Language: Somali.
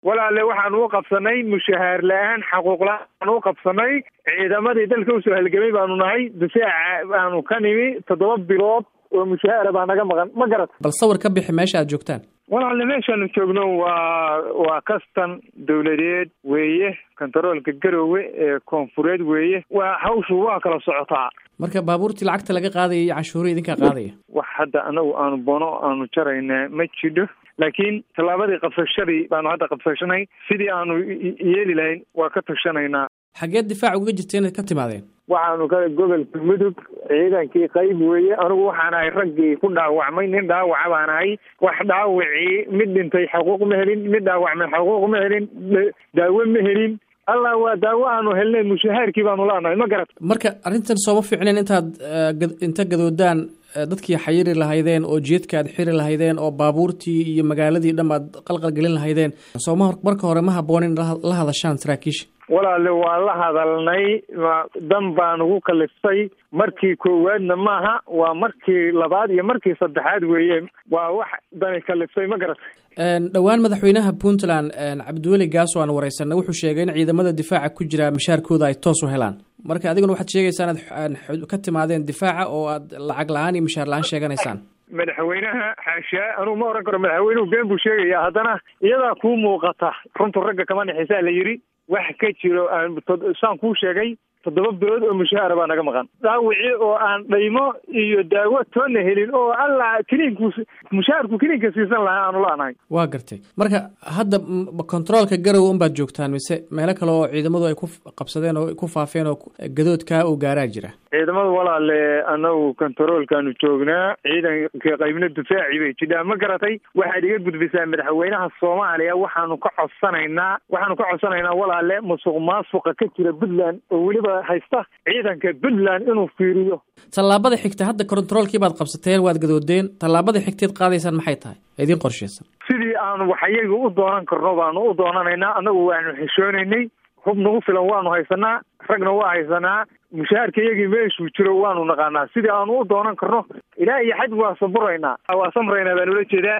walaale waxaan u qabsanay mushahaar la-aan xaquuq la-aan u qabsanay ciidamadii dalka usoo halgamay baanu nahay difaaca baanu ka nimi toddoba bilood oo mushahaara baa naga maqan ma garat bal sawir ka bixi meesha aad joogtaan walaale meeshaanu joogno waa waa kastan dawladeed weeye kontaroolka garowe ee koonfureed weeye waa hawshu waa kala socotaa marka baabuurtii lacagta laga qaadaya iyo canshuurihii idinkaa qaadaya wax hadda anagu aanu bono aanu jaraynaa ma jidho laakiin tallaabadii qabsashadii baanu hadda qabsashanay sidii aanu yeeli lahayn waa ka tashanaynaa xageed difaac uga jirta inaad ka timaadeen waxaanu ka gobolka mudug ciidankii qayb weeye anigu waxaan ahay raggii ku dhaawacmay nin dhaawaca baan ahay wax dhaawacii mid dhintay xaquuq ma helin mid dhaawacmay xaquuq ma helin daawo ma helin allah waa daawo aanu helnay mushahaarkii baanu la'nahay ma garat marka arrintan sooma fiicneen intaad inta gadoodaan dadkii xayiri lahaydeen oo jeedka aad xiri lahaydeen oo baabuurtii iyo magaaladii dham aad qalqal gelin lahaydeen sooma marka hore ma habboon in la hadashaan saraakiisha walaale waa la hadalnay dan baa nagu kaliftay markii koowaadna maaha waa markii labaad iyo markii saddexaad weeye waa wax dani kaliftay ma garatay dhowaan madaxweynaha puntland cabdiweli gaaso aan wareysanay wuxuu sheegay in ciidamada difaaca ku jira mishaarkooda ay toos u helaan marka adiguna waxaad sheegaysaa inaad ka timaadeen difaaca oo aad lacag la-aan iyo mishaar la-aan sheeganaysaan madaxweynaha xaashaa anugu ma oran karo madaxweynuhu been buu sheegaya haddana iyadaa kuu muuqata runtu ragga kama nixisaa la yidhi wax ka jiro saan kuu sheegay toddoba bilood oo mushaahara baa naga maqan dhaawicii oo aan dhaymo iyo daawo toonna helin oo alla kiniinku mushaharku kiniinka siisan lahaa aanu la-nahay waa gartay marka hadda controolka garow unbaad joogtaan mise meelo kale oo ciidamadu ay ku qabsadeen oo ku faafeen oo gadoodkaa oo gaaraa jira ciidamada walaale anagu kontaroolkaanu joognaa ciidanka qaybna difaaci bay jidhaa ma garatay waxaad iga gudbisaa madaxweynaha soomaaliya waxaanu ka codsanaynaa waxaanu ka codsanaynaa walaale musuq maasuqa ka jira puntland oo weliba haysta ciidanka puntland inuu fiiriyo tallaabada xigta hadda kontaroolkii baad qabsateen waad gadoodeen tallaabada xigteed qaadaysaan maxay tahay idiin qorshaysan sidii aanu waxyaga u doonan karno baanu u doonanaynaa annagu waanu xishoonaynay hub nagu filan waanu haysanaa ragna waa haysanaa mushaharka iyagii meeshuu jiro waanu naqaanaa sidii aanu u doonan karno ilaa iyo xad waa saburaynaa waa samraynaa baan ula jeedaa